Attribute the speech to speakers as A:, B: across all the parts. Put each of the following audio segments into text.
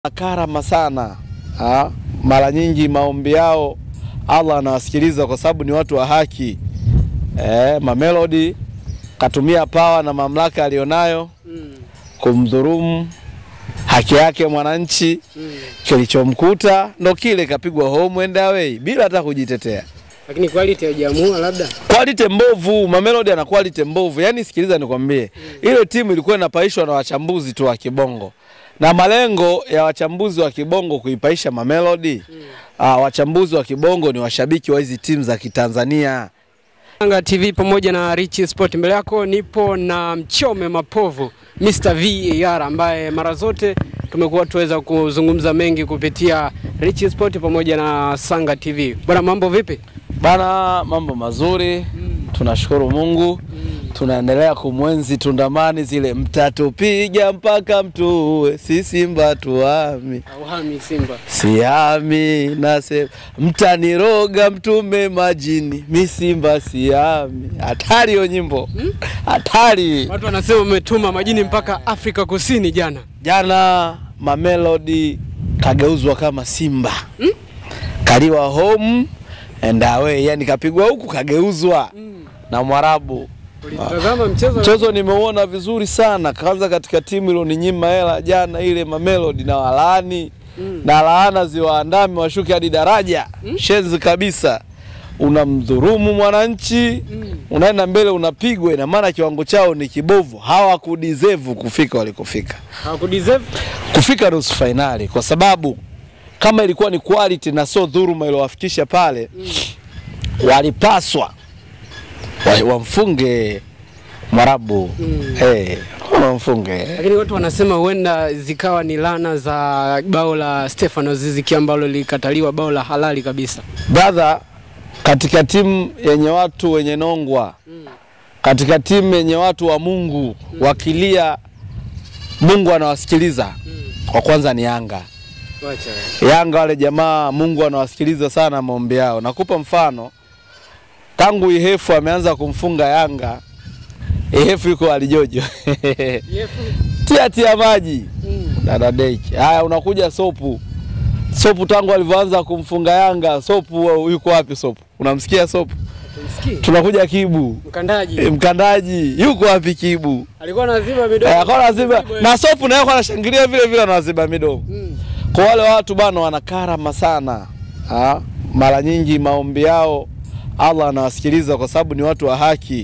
A: karama sana ha? Mara nyingi maombi yao Allah anawasikiliza kwa sababu ni watu wa haki e, Mamelodi katumia pawa na mamlaka aliyonayo
B: Mm.
A: kumdhurumu haki yake mwananchi.
B: Mm.
A: Kilichomkuta ndo kile, kapigwa home and away bila hata kujitetea.
B: Lakini quality haijaamua labda.
A: Quality mbovu, Mamelodi ana quality mbovu. Yaani sikiliza nikwambie, ile timu ilikuwa inapaishwa na wachambuzi tu wa kibongo, na malengo ya wachambuzi wa kibongo kuipaisha Mamelodi. Ah, wachambuzi wa kibongo ni washabiki wa hizi timu za Kitanzania.
B: Yanga TV pamoja na Rich Sport. Mbele yako nipo na Mchome Mapovu Mr. VAR ambaye mara zote tumekuwa tuweza kuzungumza mengi kupitia Rich Sport pamoja na Sanga TV. Bwana, mambo vipi?
A: Bana, mambo mazuri, tunashukuru Mungu. Tunaendelea kumwenzi Tundamani, zile mtatupiga mpaka mtuue, si Simba tuami
B: Auhami Simba.
A: Siami nase mtaniroga mtume majini, mi Simba siami. Hatari hiyo nyimbo, hatari.
B: Watu wanasema umetuma majini mpaka Afrika Kusini jana.
A: Jana Mamelodi kageuzwa kama Simba, kaliwa home and away, yani kapigwa huku kageuzwa na Mwarabu.
B: Ulitazama mchezo?
A: Mchezo nimeuona vizuri sana, kwanza katika timu iloninyima hela jana ile Mamelodi na walaani
B: Mm.
A: na laana ziwaandame washuke hadi daraja shenzi kabisa. Unamdhurumu mwananchi
B: Mm.
A: unaenda mbele unapigwa, ina maana kiwango chao ni kibovu, hawakudeserve kufika walikofika,
B: Hawakudeserve?
A: kufika nusu fainali, kwa sababu kama ilikuwa ni quality na sio dhuruma iliyowafikisha pale, walipaswa wa- wamfunge Mwarabu
B: Mm.
A: hey, wamfunge
B: Lakini watu wanasema huenda zikawa ni lana za bao la Stefano Ziziki ambalo lilikataliwa, bao la halali kabisa.
A: brother, katika timu yenye watu wenye nongwa, katika timu yenye watu wa Mungu wakilia, Mungu anawasikiliza. Kwa kwanza ni Yanga.
B: Wacha.
A: Yanga wale jamaa, Mungu anawasikiliza sana maombi yao. Nakupa mfano, tangu Ihefu ameanza kumfunga Yanga, Ihefu yuko alijojo tia tia maji
B: Mm.
A: dada Deki. Haya, unakuja Sopu. Sopu tangu alivyoanza kumfunga Yanga, Sopu yuko wapi? Sopu unamsikia Sopu?
B: Tumsikie.
A: Tunakuja Kibu
B: Mkandaji
A: E, mkandaji yuko wapi? Kibu
B: alikuwa anaziba midomo.
A: Eh, akawa anaziba na Sopu naye kwa anashangilia vile vile, anaziba midomo.
B: Mm.
A: Kwa wale watu bana, wana karama sana ha? Mara nyingi maombi yao Allah anawasikiliza kwa sababu ni watu wa haki.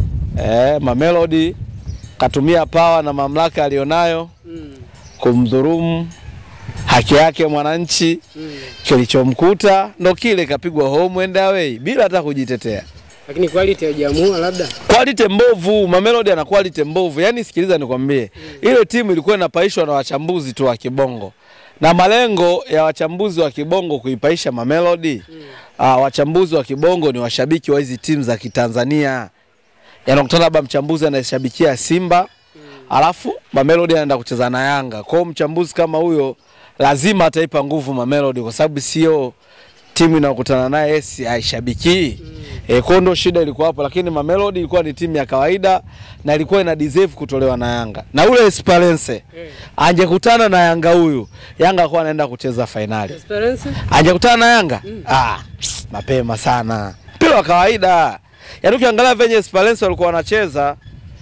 A: Eh, Mamelodi katumia pawa na mamlaka aliyonayo
B: Mm.
A: kumdhurumu haki yake mwananchi.
B: Mm.
A: Kilichomkuta ndo kile, kapigwa home and away bila hata kujitetea.
B: Lakini quality haijaamua labda.
A: Quality mbovu, Mamelodi ana quality mbovu. Yaani sikiliza nikwambie, ile timu ilikuwa inapaishwa na wachambuzi tu wa kibongo, na malengo ya wachambuzi wa kibongo kuipaisha Mamelodi. Ah, wachambuzi wa kibongo ni washabiki wa hizi timu za Kitanzania. Yanakutana labda mchambuzi anayeshabikia Simba alafu Mamelodi anaenda kucheza na Yanga. Kwa hiyo mchambuzi kama huyo lazima ataipa nguvu Mamelodi kwa sababu sio timu inayokutana naye esi haishabikii. E, kwa hiyo ndo shida ilikuwa hapo, lakini Mamelodi ilikuwa ni timu ya kawaida na ilikuwa ina deserve kutolewa na Yanga. Na ule Esperance
B: Eh.
A: angekutana na Yanga huyu, Yanga alikuwa anaenda kucheza fainali.
B: Esperance?
A: Angekutana na Yanga ah, mapema sana, mpira wa kawaida. Yaani ukiangalia venye Esperance walikuwa wanacheza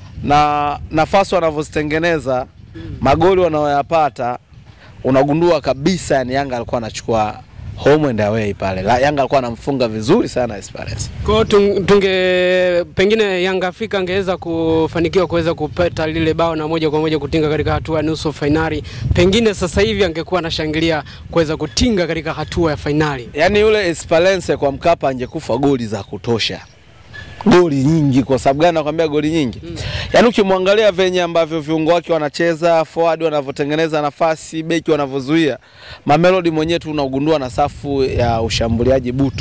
A: na nafasi wanavyozitengeneza magoli wanayoyapata unagundua kabisa, yani Yanga alikuwa anachukua home and away pale. La, Yanga alikuwa anamfunga vizuri sana Esperance.
B: Kwa hiyo tung- tunge pengine Yanga Afrika angeweza kufanikiwa kuweza kupata lile bao na moja kwa moja kutinga katika hatua ya nusu fainali, pengine sasa hivi angekuwa anashangilia kuweza kutinga katika hatua ya fainali.
A: Yaani yule Esperance kwa Mkapa angekufa goli za kutosha, goli nyingi. Kwa sababu gani nakwambia goli nyingi? Yaani ukimwangalia venye ambavyo viungo wake wanacheza, forward wanavyotengeneza nafasi, beki wanavyozuia, Mamelodi mwenyewe tu unagundua na safu ya ushambuliaji butu,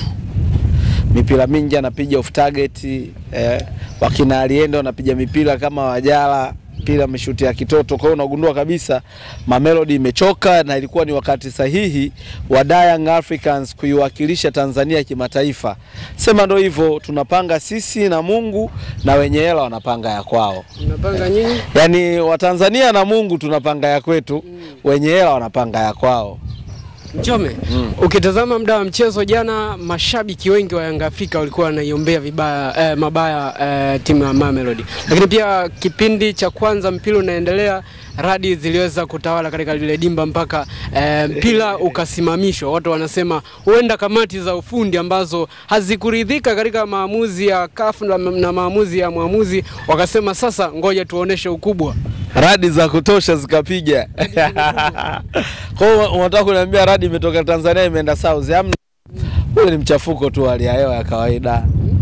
A: mipira mingi anapiga off target eh, wakina Aliendo wanapiga mipira kama Wajala mpira mishuti ya kitoto. Kwa hiyo unagundua kabisa Mamelodi imechoka na ilikuwa ni wakati sahihi wa Young Africans kuiwakilisha Tanzania kimataifa. Sema ndo hivyo, tunapanga sisi na Mungu na wenye hela wanapanga ya kwao.
B: Mnapanga nyinyi?
A: Yaani Watanzania na Mungu tunapanga ya kwetu, wenye hela wanapanga ya kwao.
B: Mchome, ukitazama muda wa mchezo jana, mashabiki wengi wa Yanga Afrika walikuwa wanaiombea vibaya eh, mabaya eh, timu ya Mamelodi, lakini pia kipindi cha kwanza mpira unaendelea, radi ziliweza kutawala katika lile dimba mpaka eh, mpira ukasimamishwa. Watu wanasema huenda kamati za ufundi ambazo hazikuridhika katika maamuzi ya CAF na, na maamuzi ya mwamuzi wakasema sasa, ngoja tuoneshe ukubwa
A: radi za kutosha zikapiga. Kwa hiyo unataka kuniambia radi imetoka Tanzania imeenda South? Hamna, ule ni mchafuko tu, hali ya hewa ya kawaida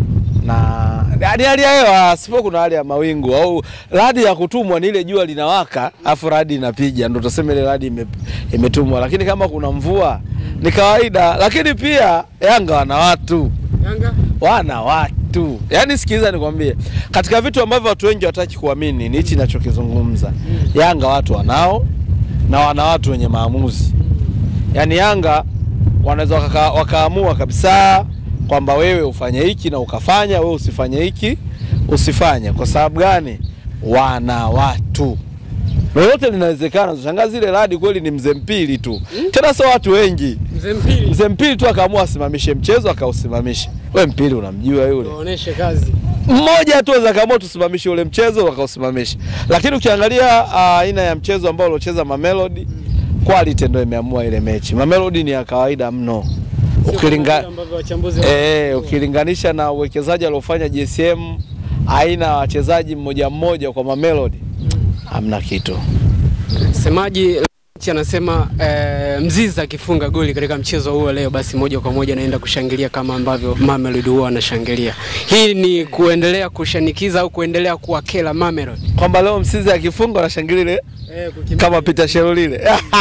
A: na ni hali ya hewa, sipo kuna hali ya mawingu au radi ya kutumwa ni ile jua linawaka afu radi inapiga, ndo tuseme ile radi ime, imetumwa. Lakini kama kuna mvua ni kawaida, lakini pia Yanga wana watu
B: Yanga
A: wana watu yaani, sikiliza nikwambie, katika vitu ambavyo watu wengi wataki kuamini ni hichi ninachokizungumza. Yanga watu wanao na wana watu wenye maamuzi. Yaani Yanga wanaweza waka, wakaamua kabisa kwamba wewe ufanye hiki na ukafanya, wewe usifanye hiki usifanye. Kwa sababu gani? Wana watu lolote linawezekana. Shangazi ile radi kweli ni mzee mpili tu, tena sio watu wengi
B: mzee mpili
A: mzee mpili tu akaamua asimamishe mchezo akausimamisha. We mpili unamjua yule
B: waoneshe kazi
A: mmoja tu aweza kaamua tusimamishe ule mchezo wakausimamisha, lakini ukiangalia ah, aina ya mchezo ambao uliocheza Mamelodi, quality ndio imeamua ile mechi. Mamelodi ni ya kawaida mno ukilinga
B: ambavyo wachambuzi
A: eh, ukilinganisha na uwekezaji aliofanya GSM, aina ya wachezaji mmoja mmoja kwa Mamelodi, hamna kitu.
B: Msemaji anasema eh, Mzizi akifunga goli katika mchezo huo leo, basi moja kwa moja naenda kushangilia kama ambavyo Mamelodi huwa anashangilia. Hii ni kuendelea kushanikiza au kuendelea kuwakela Mamelodi
A: Kwamba leo Msizi akifunga wanashangilia ile
B: eh,
A: kama Peter Sherolile.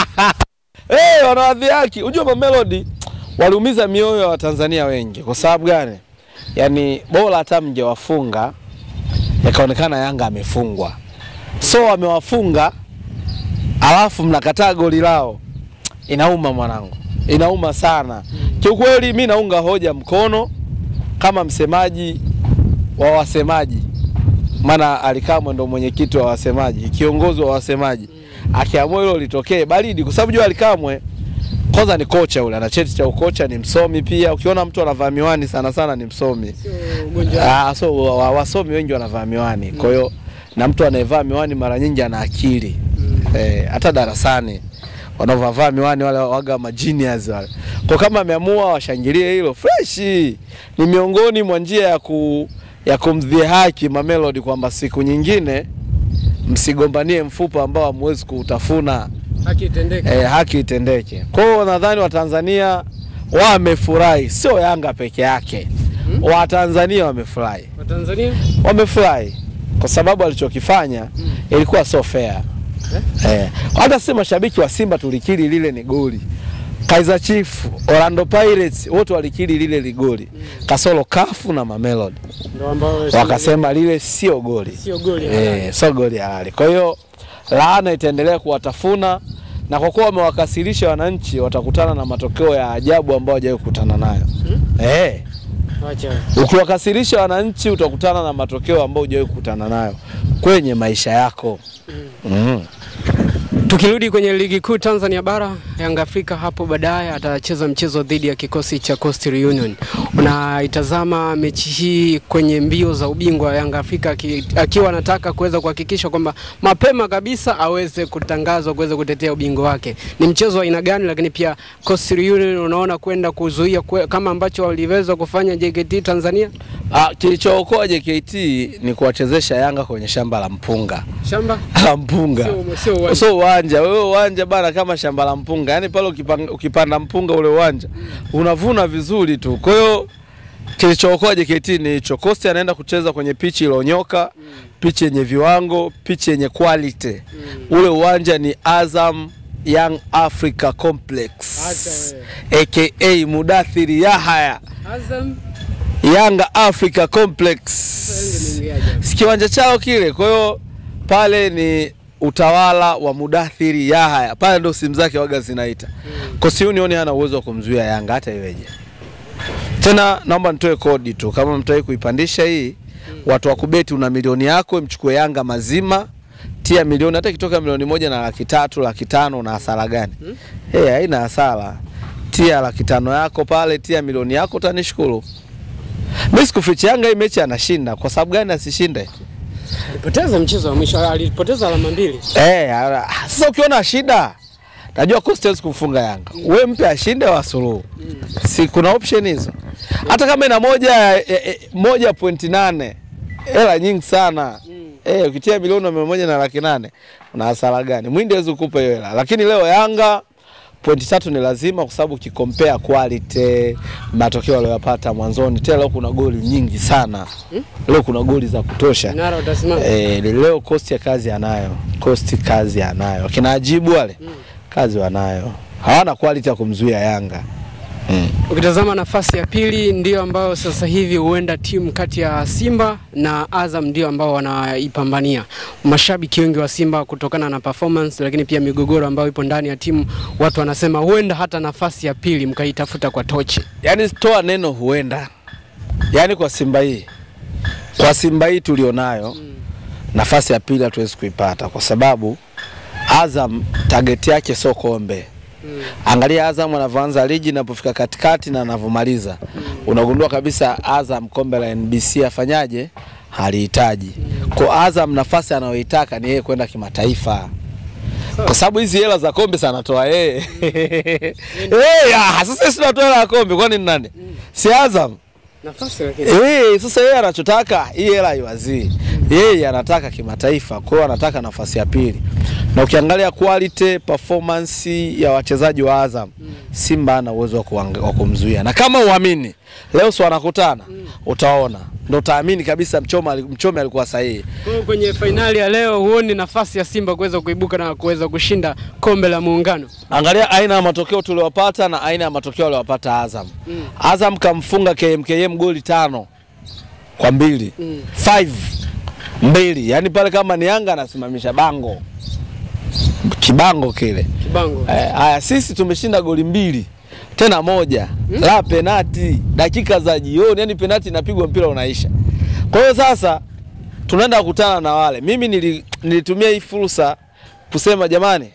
A: hey, wanawadhiaki. Unajua Mamelodi waliumiza mioyo ya Watanzania wengi. Kwa sababu gani? Yaani bora hata mngewafunga yakaonekana Yanga amefungwa, so wamewafunga alafu mnakataa goli lao, inauma mwanangu, inauma sana kiukweli. Mi naunga hoja mkono kama msemaji wa wasemaji maana Alikamwe ndo mwenyekiti wa wasemaji, kiongozi wa wasemaji. Akiamua hilo litokee baridi, kwa sababu jua Alikamwe kwanza ni kocha ule, ana cheti cha ukocha, ni msomi pia. Ukiona mtu anavaa miwani sana sana ni msomi.
B: sio ugonjwa
A: Ah, so wa- wa- wasomi wengi wanavaa miwani, kwa hiyo na mtu anayevaa miwani mara nyingi ana akili eh, hata darasani wanaovaa miwani wale waga ma genius wale. Kwa kama ameamua washangilie hilo fresh, ni miongoni mwa njia ya ku ya kumdhihaki Mamelodi kwamba siku nyingine msigombanie mfupa ambao hamwezi kuutafuna,
B: haki itendeke.
A: eh, haki itendeke. Kwa hiyo nadhani Watanzania wamefurahi, sio Yanga peke yake, Watanzania wamefurahi
B: Watanzania
A: wamefurahi kwa sababu alichokifanya ilikuwa so fair. Eh, hata si mashabiki wa Simba tulikiri lile ni goli. Kaizer Chiefs, Orlando Pirates wote walikiri lile ni goli. Kasoro Kafu na Mamelodi
B: ndio ambao
A: wakasema lile sio goli.
B: sio goli.
A: Eh, sio goli halali. Kwa hiyo laana itaendelea kuwatafuna na kwa kuwa wamewakasirisha wananchi watakutana na matokeo ya ajabu ambayo hawajawahi kukutana nayo. Eh,
B: Acha.
A: Ukiwakasirisha wananchi utakutana na matokeo ambayo hujawahi kukutana nayo kwenye maisha yako. Mm.
B: Tukirudi kwenye ligi kuu Tanzania bara, Yanga Afrika hapo baadaye atacheza mchezo dhidi ya kikosi cha Coastal Union. Unaitazama mechi hii kwenye mbio za ubingwa wa Yanga Afrika aki- akiwa anataka kuweza kuhakikisha kwamba mapema kabisa aweze kutangazwa kuweza kutetea ubingwa wake. Ni mchezo wa aina gani? Lakini pia Coastal Union unaona kwenda kuzuia kwe, kama ambacho waliweza kufanya JKT Tanzania
A: Ah, kilichookoa JKT ni kuwachezesha Yanga kwenye shamba la mpunga
B: shamba
A: la mpunga
B: Sio- sio uwanja.
A: sio uwanja. Wewe uwanja bana, kama shamba la mpunga, yaani pale ukipanga, ukipanda mpunga ule uwanja unavuna vizuri tu. Kwa hiyo kilichookoa JKT ni hicho. Costa anaenda kucheza kwenye pichi iliyonyoka, pichi yenye viwango, pichi yenye quality. Ule uwanja ni Azam Young Africa Complex
B: Acha
A: aka Mudathiri Yahaya
B: Azam
A: Yanga Africa Complex si kiwanja chao kile. Kwa hiyo pale ni utawala wa Mudathiri Yahaya, pale ndo simu zake waga zinaita. Coastal Union hana uwezo wa kumzuia Yanga hata iweje. Tena naomba nitoe kodi tu, kama mtawai kuipandisha hii, watu wa kubeti, una milioni yako, mchukue Yanga mazima, tia milioni, hata ikitoka milioni moja na laki tatu laki tano una hasara gani? Eh, haina hasara. Tia laki tano yako pale, tia milioni yako, utanishukuru. Mimi sikuficha Yanga hii mechi anashinda. Kwa sababu gani asishinde?
B: Alipoteza mchezo wa mwisho, alipoteza alama mbili.
A: Eh, ala- sasa ukiona shida najua Coastal hawezi kumfunga Yanga. We mpe ashinde wa suluhu. Si kuna option hizo. Hata kama ina moja eh, eh, moja pointi nane hela nyingi sana. Eh, ukitia milioni mia moja na laki nane una hasara gani? Mwindi hawezi kukupa hiyo hela. Lakini leo Yanga pointi tatu ni lazima kwa sababu ukikompea quality matokeo aliyopata mwanzoni, tena leo kuna goli nyingi sana. Leo kuna goli za kutosha.
B: Nara utasimama.
A: Eh, leo Coast ya kazi anayo. Coast kazi anayo. Kina Ajibu wale kazi wanayo. Hawana quality ya kumzuia Yanga. Mm.
B: Ukitazama nafasi ya pili ndio ambayo sasa hivi huenda timu kati ya Simba na Azam ndio ambao wanaipambania. Mashabiki wengi wa Simba kutokana na performance, lakini pia migogoro ambayo ipo ndani ya timu, watu wanasema huenda hata nafasi ya pili mkaitafuta kwa tochi.
A: Yaani toa neno huenda. Yaani kwa Simba hii. Kwa Simba hii tulionayo nafasi ya pili hatuwezi kuipata kwa sababu Azam target yake sio kombe. Angalia Azam anavyoanza ligi inapofika katikati na anavyomaliza. Unagundua kabisa Azam kombe la NBC afanyaje? Halihitaji. Kwa Azam nafasi anayoitaka ni yeye kwenda kimataifa. Kwa sababu hizi hela za kombe sana anatoa yeye. Eh, ah, sasa sisi tunatoa hela ya kombe kwani ni nani? Si Azam.
B: Nafasi lakini
A: Eh, sasa yeye anachotaka hii hela haiwazii. Yeye anataka kimataifa, kwa hiyo anataka nafasi ya pili. Na ukiangalia quality performance ya wachezaji wa Azam, Simba ana uwezo wa kuang- wa kumzuia. Na kama uamini, leo si wanakutana, utaona. Ndio utaamini kabisa Mchome ali- Mchome alikuwa sahihi.
B: Kwa hiyo kwenye fainali ya leo huoni nafasi ya Simba kuweza kuibuka na kuweza kushinda kombe la Muungano.
A: Angalia aina ya matokeo tuliowapata na aina ya matokeo aliyopata Azam. Azam kamfunga KMKM goli tano kwa mbili
B: Mm.
A: five mbili, yaani pale kama ni Yanga anasimamisha bango kibango kile.
B: Kibango.
A: Eh, Haya, sisi tumeshinda goli mbili tena moja la penati dakika za jioni, yani penati inapigwa mpira unaisha. Kwa hiyo sasa tunaenda kukutana na wale. Mimi nili, nilitumia hii fursa kusema jamani,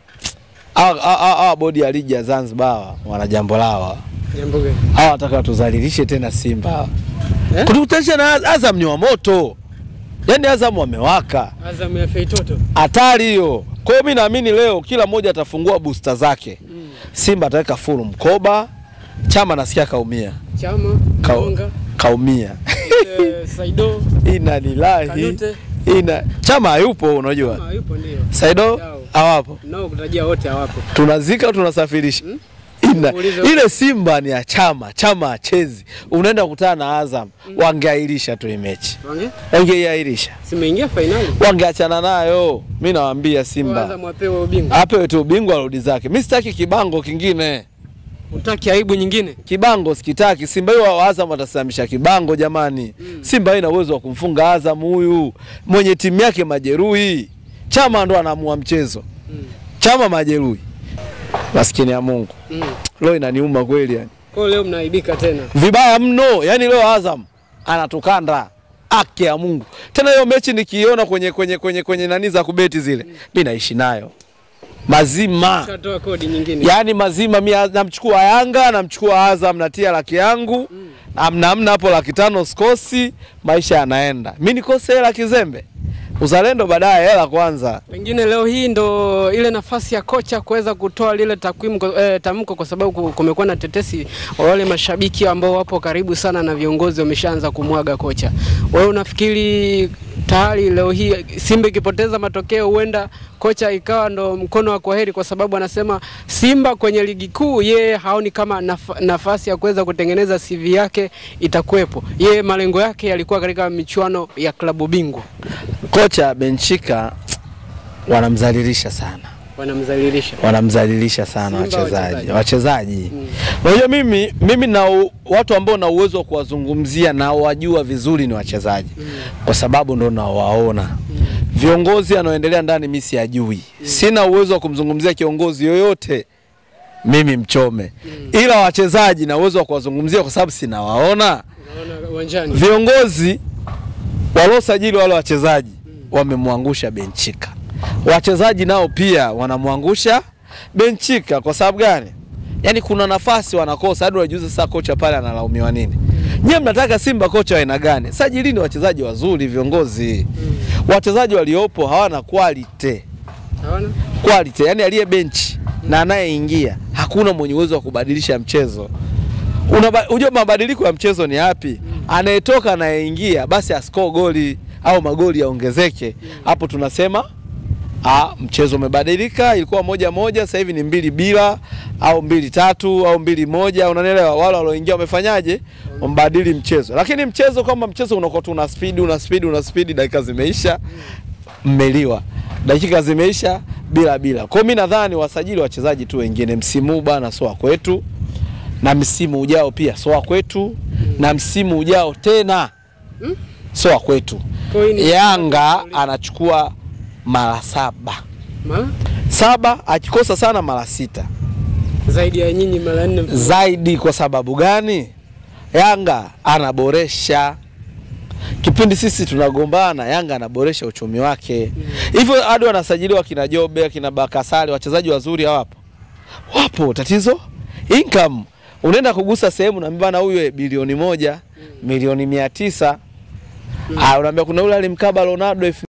A: hawa- hawa hawa bodi ya ligi ya Zanzibar hawa, wana jambo lao hawa.
B: Jambo gani?
A: hawa wataka tuzalilishe tena Simba hawa.
B: Eh?
A: Kutukutanisha na Az- Azam ni wa moto, yaani Azam wamewaka
B: Azam ya Feitoto.
A: hatari hiyo. Kwa hiyo mimi naamini leo kila mmoja atafungua booster zake. Simba ataweka full mkoba, Chama nasikia kaumia,
B: Chama,
A: Ka,
B: Kaonga,
A: kaumia
B: eh, Saido,
A: ina lilahi
B: Kanute.
A: ina Chama hayupo, unajua
B: kama yupo ndio.
A: Saido
B: Yao.
A: hawapo,
B: Nao kutajia wote hawapo.
A: tunazika au tunasafirisha ina,
B: Muulize-
A: ile Simba ni ya Chama, Chama achezi, unaenda kukutana na Azam, wangeahirisha tu hii mechi,
B: Wange?
A: wangeiahirisha,
B: Simeingia fainali.
A: wangeachana nayo. Mi nawaambia
B: Kwa
A: Simba
B: Azam wapewe ubingwa.
A: apewe tu ubingwa, arudi zake. Mi sitaki kibango kingine.
B: Utaki aibu nyingine?
A: kibango sikitaki. Simba hiyo wa Azam watasimamisha kibango jamani. Simba haina uwezo wa kumfunga Azam huyu mwenye timu yake majeruhi. Chama ndo anaamua mchezo. Chama majeruhi. Maskini ya Mungu.
B: Mm.
A: Leo inaniuma kweli yani.
B: Kwa hiyo leo mnaaibika tena.
A: Vibaya mno. Yaani leo Azam anatukanda haki ya Mungu. Tena hiyo mechi nikiiona kwenye kwenye kwenye kwenye nani za kubeti zile. Mimi naishi nayo. Mazima.
B: Shatoa kodi nyingine.
A: Yaani mazima mi namchukua Yanga, namchukua Azam, natia laki yangu amna amna hapo laki tano sikosi, maisha yanaenda. Mi nikose hela kizembe, uzalendo baadaye, hela kwanza.
B: Pengine leo hii ndo ile nafasi ya kocha kuweza kutoa lile takwimu eh, tamko, kwa sababu ku- kumekuwa na tetesi wa wale mashabiki ambao wapo karibu sana na viongozi wameshaanza kumwaga kocha. Wewe unafikiri tayari leo hii Simba ikipoteza matokeo huenda kocha ikawa ndo mkono wa kwaheri, kwa sababu anasema Simba kwenye ligi kuu yeye haoni kama naf nafasi ya kuweza kutengeneza CV yake itakuwepo. Yeye malengo yake yalikuwa katika michuano ya klabu bingwa,
A: Kocha Benchika wanamzalilisha sana,
B: wanamdhalilisha.
A: wanamzalilisha sana
B: Simba
A: wachezaji
B: wachezaji.
A: wachezaji. Unajua mimi mimi na u- watu ambao na uwezo wa kuwazungumzia na wajua vizuri ni wachezaji, kwa sababu ndo nawaona Viongozi anaoendelea ndani mimi siyajui. Sina uwezo wa kumzungumzia kiongozi yoyote mimi Mchome, ila wachezaji na uwezo wa kuwazungumzia kwa sababu sinawaona.
B: Unaona uwanjani.
A: Viongozi waliosajili wale wachezaji wamemwangusha Benchika, wachezaji nao pia wanamwangusha Benchika. Kwa sababu gani? Yaani kuna nafasi wanakosa hadi unajiuliza sasa, kocha pale analaumiwa nini? Nyie mnataka Simba kocha wa aina gani? Sajilini wachezaji wazuri, viongozi. Wachezaji waliopo hawana quality
B: Hawana?
A: quality, yani aliye benchi na anayeingia hakuna mwenye uwezo wa kubadilisha mchezo. Unaba- Unajua mabadiliko ya mchezo ni yapi? Anayetoka anayeingia, basi ascore goli au magoli yaongezeke. Hapo tunasema ah, mchezo umebadilika. Ilikuwa moja moja, sasa hivi ni mbili bila au mbili tatu au mbili moja. Unanielewa? Wale walioingia wamefanyaje? Wamebadili mchezo, lakini mchezo kama mchezo unakuwa tu una speed una speed una speed, dakika zimeisha mmeliwa dakika zimeisha bila bila. Kwa hiyo mimi nadhani wasajili wachezaji tu wengine msimu huu bana, sio wa kwetu, na msimu ujao pia sio wa kwetu, na msimu ujao tena sio wa kwetu.
B: Kwa hiyo ni-
A: Yanga anachukua mara saba
B: Mara?
A: saba, akikosa sana mara sita
B: Zaidi ya nyinyi mara nne.
A: zaidi. Kwa sababu gani? Yanga anaboresha kipindi sisi tunagombana, Yanga anaboresha uchumi wake hivyo hadi wanasajiliwa kina Jobe kina Bakasali, wachezaji wazuri hawapo, wapo. Tatizo income, unaenda kugusa sehemu naambia bana, huyu bilioni moja milioni mia tisa Ah, unaambia kuna yule alimkaba Ronaldo elfu